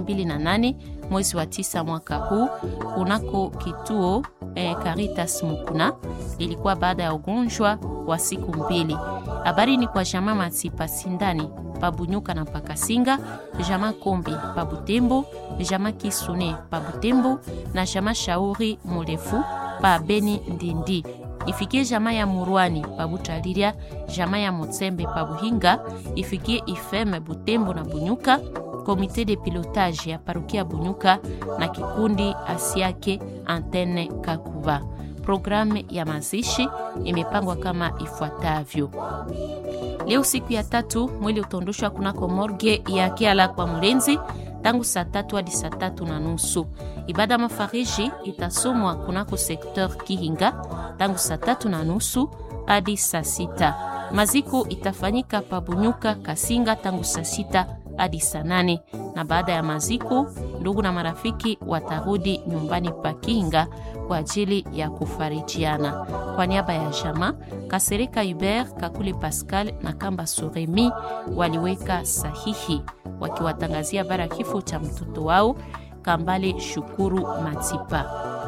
mbili na nane mwezi wa tisa mwaka huu kunako kituo eh, Caritas Mukuna. Ilikuwa baada ya ugonjwa wa siku mbili. Habari ni kwa jamaa Matipa Sindani pabunyuka na pakasinga, jamaa Kombi pabutembo, jamaa Kisune pabutembo na jamaa Shauri Murefu pa Beni Ndindi ifikie jamaa ya Murwani pa Butaliria, jamaa ya Mutsembe pa Buhinga, ifikie Ifeme Butembo na Bunyuka, komite de pilotage ya parokia Bunyuka na kikundi Asiake Antene Kakuva. Programu ya mazishi imepangwa kama ifuatavyo. Leo siku ya tatu, mwili utaondoshwa kunako morgue ya Kiala kwa Mlenzi tangu saa tatu hadi saa tatu na nusu. Ibada mafariji itasomwa kunako sekteur Kihinga tangu saa tatu na nusu hadi saa sita. Maziko itafanyika pabunyuka Kasinga tangu saa sita hadi saa nane na baada ya maziko, ndugu na marafiki watarudi nyumbani pa Kihinga kwa ajili ya kufarijiana. Kwa niaba ya jama Kasereka Hubert, Kakule Pascal na Kamba Soremi waliweka sahihi wakiwatangazia bara kifo cha mtoto wao Kambale Shukuru Matipa.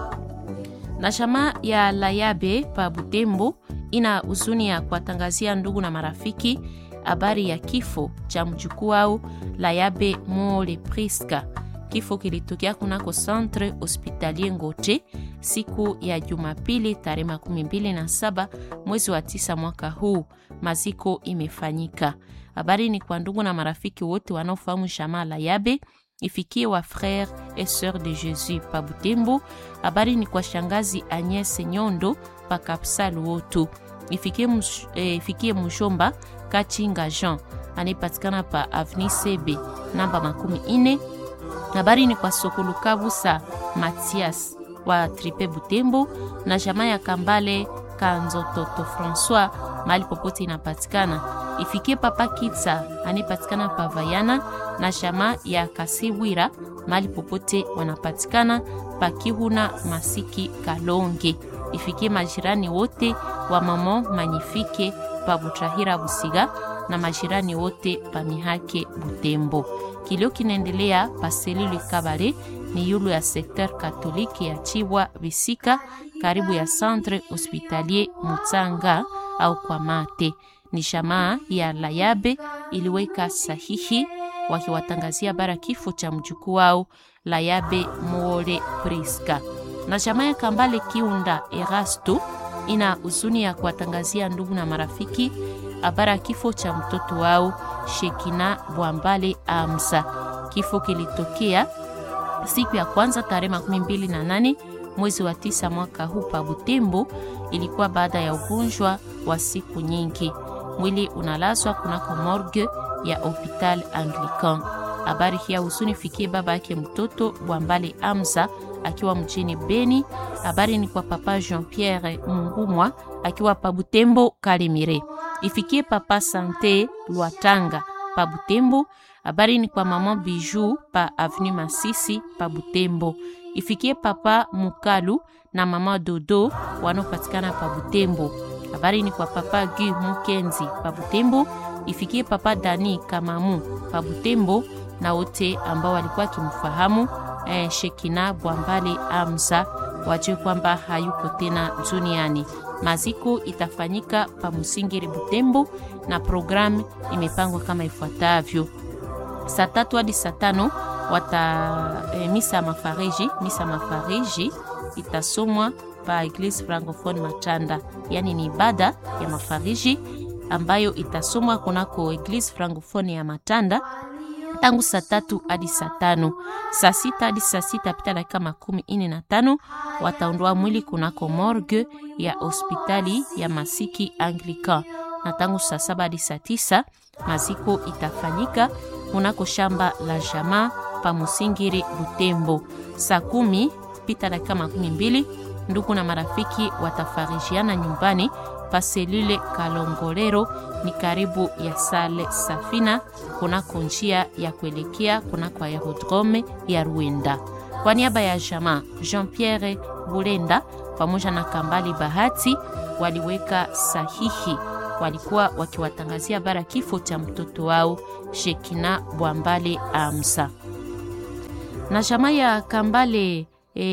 Na jamaa ya Layabe pa Butembo ina huzuni ya kuwatangazia ndugu na marafiki habari ya kifo cha mjukuu wao Layabe Mole Priska. Kifo kilitokea kunako Centre Hospitalier Ngote siku ya Jumapili tarehe makumi mbili na saba mwezi wa tisa mwaka huu. Maziko imefanyika. Habari ni kwa ndugu na marafiki wote wanaofahamu jamaa Layabe ifikie wa frere et sœur de Jésus pa Butembo. Habari ni kwa shangazi Agnes Nyondo pa Kapsa Luoto. Ifikie, mush, eh, ifikie Mushomba Kachinga Jean anayepatikana pa Avni Sebe namba makumi ine. Habari ni kwa Sokulu Kabusa Matias wa Tripe Butembo na jamaa ya Kambale Kanzototo François mahali popote inapatikana. Ifikie Papa Kitsa anayepatikana pa Vayana na jamaa ya Kasiwira mahali popote wanapatikana pa Kihuna Masiki Kalonge. Ifikie majirani wote wa Mamo Manyifike pa Butrahira Busiga na majirani wote pa Mihake Butembo. Kilio kinaendelea pa selule Kabale ni yulu ya sekter katoliki ya Chibwa Bisika karibu ya Centre Hospitalier Mutsanga au kwa mate. Ni jamaa ya Layabe iliweka sahihi wakiwatangazia bara kifo cha mjukuu wao Layabe Muole Priska. Na jamaa ya Kambale Kiunda Erasto ina huzuni ya kuwatangazia ndugu na marafiki habara kifo cha mtoto wao Shekina Bwambale Amsa. Kifo kilitokea siku ya kwanza tarehe makumi mbili na nane mwezi wa tisa mwaka huu pa Butembo. Ilikuwa baada ya ugonjwa wa siku nyingi. Mwili unalazwa kunako morgue ya Hopital Anglican. Habari hii ya huzuni fikie baba yake mtoto Bwambale Amza akiwa mjini Beni. Habari ni kwa papa Jean Pierre Mungumwa akiwa pa Butembo Kalimire. Ifikie papa Sante Lwatanga pa Butembo. Habari ni kwa mama Bijou pa Avenue Masisi pa Butembo. Ifikie papa Mukalu na mama Dodo wanaopatikana pa Butembo. Habari ni kwa papa Gu Mukenzi pa Butembo. Ifikie papa Dani Kamamu pa Butembo na wote ambao walikuwa kimfahamu eh, Shekina Bwambale Amza wajue kwamba hayuko tena duniani. Maziko itafanyika pa Musingiri Butembo na programu imepangwa kama ifuatavyo: saa tatu hadi saa tano wata eh, misa mafariji. Misa mafariji itasomwa pa Eglise Francophone Matanda, yaani ni ibada ya mafariji ambayo itasomwa kunako Eglise Francophone ya Matanda tangu saa tatu hadi saa tano. Saa sita hadi saa sita pita dakika makumi ine na tano wataondoa mwili kunako morgue ya hospitali ya Masiki Anglican, na tangu saa saba hadi saa tisa maziko itafanyika kunako shamba la jamaa pa Musingiri Butembo. Saa kumi pita dakika makumi mbili ndugu na marafiki watafarijiana nyumbani pa selule Kalongolero ni karibu ya sale Safina kunako njia ya kuelekea kunako aerodrome ya Ruenda. Kwa niaba ya jamaa Jean Pierre Bulenda pamoja na Kambali Bahati waliweka sahihi, walikuwa wakiwatangazia bara kifo cha mtoto wao Shekina Bwambale Amsa. Na jamaa ya Kambale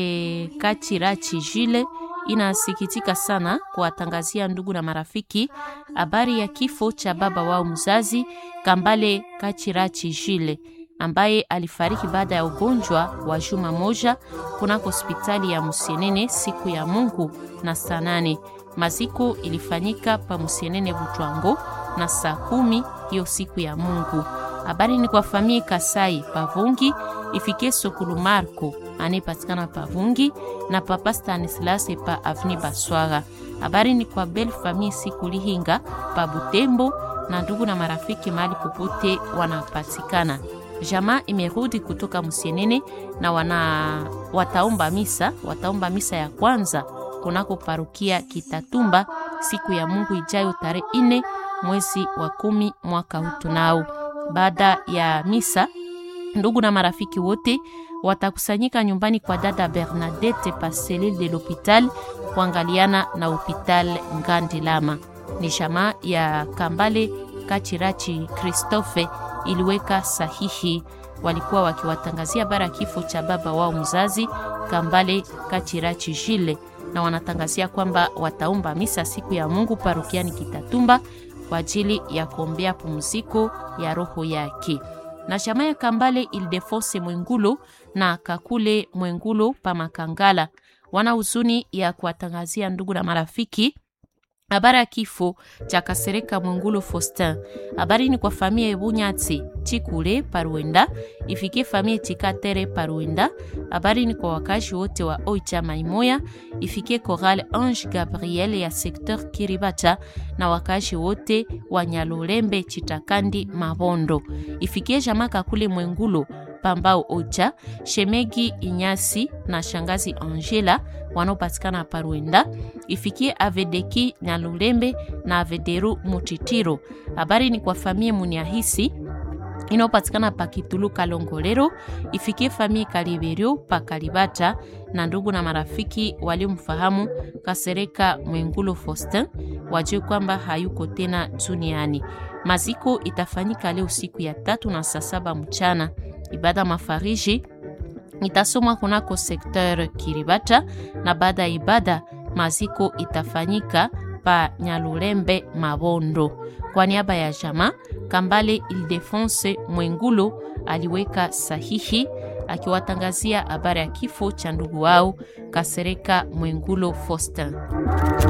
e, Kachirachi Jile inasikitika sana kuwatangazia ndugu na marafiki habari ya kifo cha baba wao mzazi Kambale Kachirachi Jile ambaye alifariki baada ya ugonjwa wa juma moja kunako hospitali ya Musienene siku ya Mungu na saa nane. Maziko ilifanyika pa Musienene Butwango na saa kumi hiyo siku ya Mungu. Habari ni kwa famie Kasai Pavungi ifike Sokulu Marco anayepatikana Pavungi na papa Stanislas pa Avni Baswaga. Habari ni kwa bel famie siku Lihinga pa Butembo na ndugu na marafiki mahali popote wanapatikana. Jamaa imerudi kutoka Musienene na wana wataomba misa, wataomba misa ya kwanza kunako parukia Kitatumba siku ya Mungu ijayo tarehe ine mwezi wa kumi mwaka huu tunao. Baada ya misa, ndugu na marafiki wote watakusanyika nyumbani kwa dada Bernadette pa selile de l'hopital kuangaliana na hopital Ngandilama. Ni jamaa ya Kambale Kachirachi Christophe iliweka sahihi. Walikuwa wakiwatangazia bara kifo cha baba wao mzazi Kambale Kachirachi Jile, na wanatangazia kwamba wataomba misa siku ya Mungu parokiani Kitatumba kwa ajili ya kuombea pumziko ya roho yake. Na chama ya Kambale Ildefonse Mwengulo na Kakule Mwengulo pa Makangala wana huzuni ya kuwatangazia ndugu na marafiki habari ya kifo cha Kasereka Mwengulo Faustin. Habari ni kwa familia Ebunyatsi Chikule Paruenda, ifikie familia Chikatere Paruenda. Habari ni kwa wakazi wote wa Oicha Maimoya, ifikie Coral Ange Gabriel ya sekteur Kiribata na wakazi wote wa Nyalulembe Chitakandi Mabondo, ifikie Jamaka kule Mwengulo Pambao Ocha, Shemegi Inyasi na shangazi Angela wanaopatikana Paruenda, ifikie Avedeki Nyalulembe na Avederu Mutitiro. Habari ni kwa famie Muniahisi inayopatikana pa Kitulu Kalongolero, ifikie famie Kaliberio pa Kalibata na ndugu na marafiki waliomfahamu Kasereka Mwengulo Faustin wajue kwamba hayuko tena duniani. Maziko itafanyika leo siku ya tatu na saa saba mchana. Ibada mafariji itasomwa kunako sekteur Kiribata na baada ya ibada maziko itafanyika pa Nyalulembe Mabondo. Kwa niaba ya jama Kambale Ildefonse Mwengulo aliweka sahihi akiwatangazia habari ya kifo cha ndugu wao Kasereka Mwengulo Faustin.